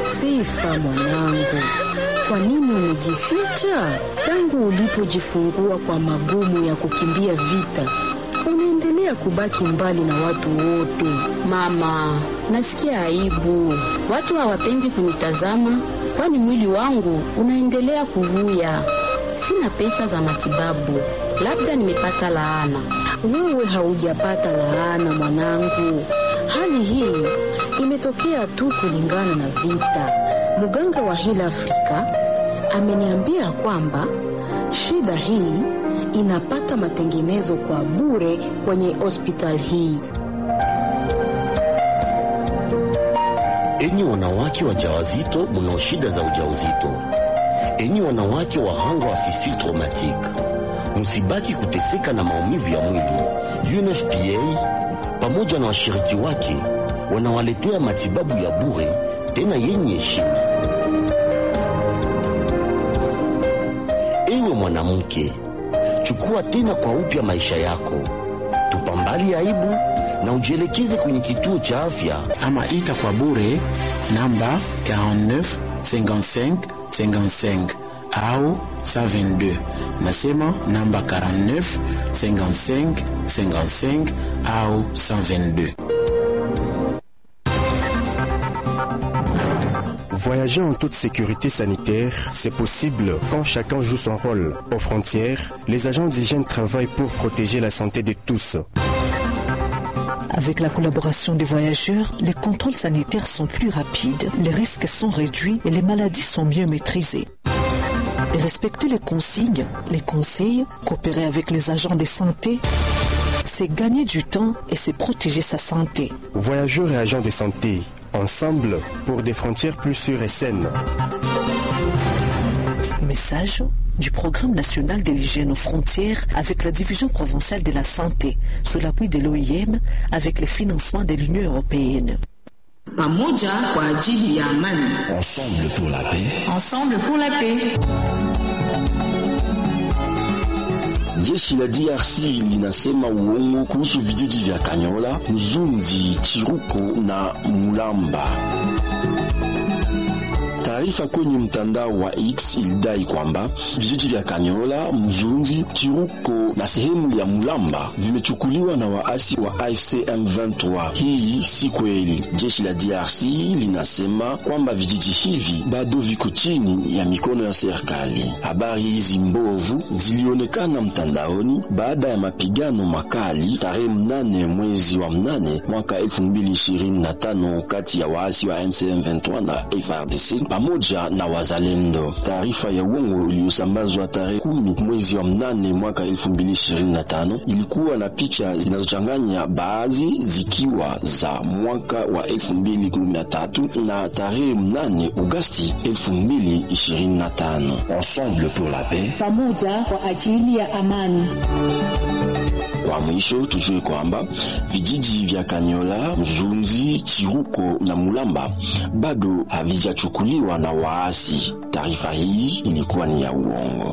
Sifa mwanangu, kwa nini umejificha? Tangu ulipojifungua kwa magumu ya kukimbia vita, unaendelea kubaki mbali na watu wote. Mama, nasikia aibu. Watu hawapendi kunitazama, kwani mwili wangu unaendelea kuvuya. Sina pesa za matibabu, labda nimepata laana. Wewe haujapata laana mwanangu, hali hii imetokea tu kulingana na vita. Mganga wa Heal Africa ameniambia kwamba shida hii inapata matengenezo kwa bure kwenye hospitali hii. Enyi wanawake wajawazito mnao shida za ujauzito, enyi wanawake wahanga wa fistule traumatique, msibaki kuteseka na maumivu ya mwili. UNFPA pamoja na washiriki wake wanawaletea matibabu ya bure tena yenye heshima. Ewe mwanamke, chukua tena kwa upya maisha yako, tupambali aibu na ujielekeze kwenye kituo cha afya ama ita kwa bure namba 49 55 55 au 122. Nasema namba 49 55 55 au 122. Voyager en toute sécurité sanitaire, c'est possible quand chacun joue son rôle. Aux frontières, les agents d'hygiène travaillent pour protéger la santé de tous. Avec la collaboration des voyageurs, les contrôles sanitaires sont plus rapides, les risques sont réduits et les maladies sont mieux maîtrisées. Et respecter les consignes, les conseils, coopérer avec les agents de santé, c'est gagner du temps et c'est protéger sa santé. Voyageurs et agents de santé, ensemble pour des frontières plus sûres et saines. Message du Programme national de l'hygiène aux frontières avec la Division provinciale de la santé, sous l'appui de l'OIM avec le financement de l'Union européenne. pamoja kwa ajili ya amani. Ensemble pour la paix. Ensemble pour la paix. Jeshi la DRC linasema uongo kuhusu vijiji vya Kanyola, Mzunzi, Chiruko na Mulamba. Taarifa kwenye mtandao wa X ilidai kwamba vijiji vya Kanyola, Mzunzi, Chiruko na sehemu ya Mulamba vimechukuliwa na waasi wa AFC M23. Hii si kweli. Jeshi la DRC linasema kwamba vijiji hivi bado viko chini ya mikono ya serikali. Habari hizi mbovu zilionekana mtandaoni baada ya mapigano makali tarehe mnane mwezi wa mnane mwaka 2025 kati ya waasi wa M23 na FARDC pamoja na wazalendo. Taarifa ya uongo iliyosambazwa tarehe kumi mwezi wa mnane mwaka 2025 ilikuwa na picha zinazochanganya, baadhi zikiwa za mwaka wa 2013 na tarehe mnane Agosti 2025. Ensemble pour la paix. Pamoja kwa ajili ya amani. Kwa mwisho tujue kwamba vijiji vya Kanyola, Mzunzi, Chiruko na Mulamba bado havijachukuliwa na waasi. Taarifa hii ilikuwa ni ya uongo.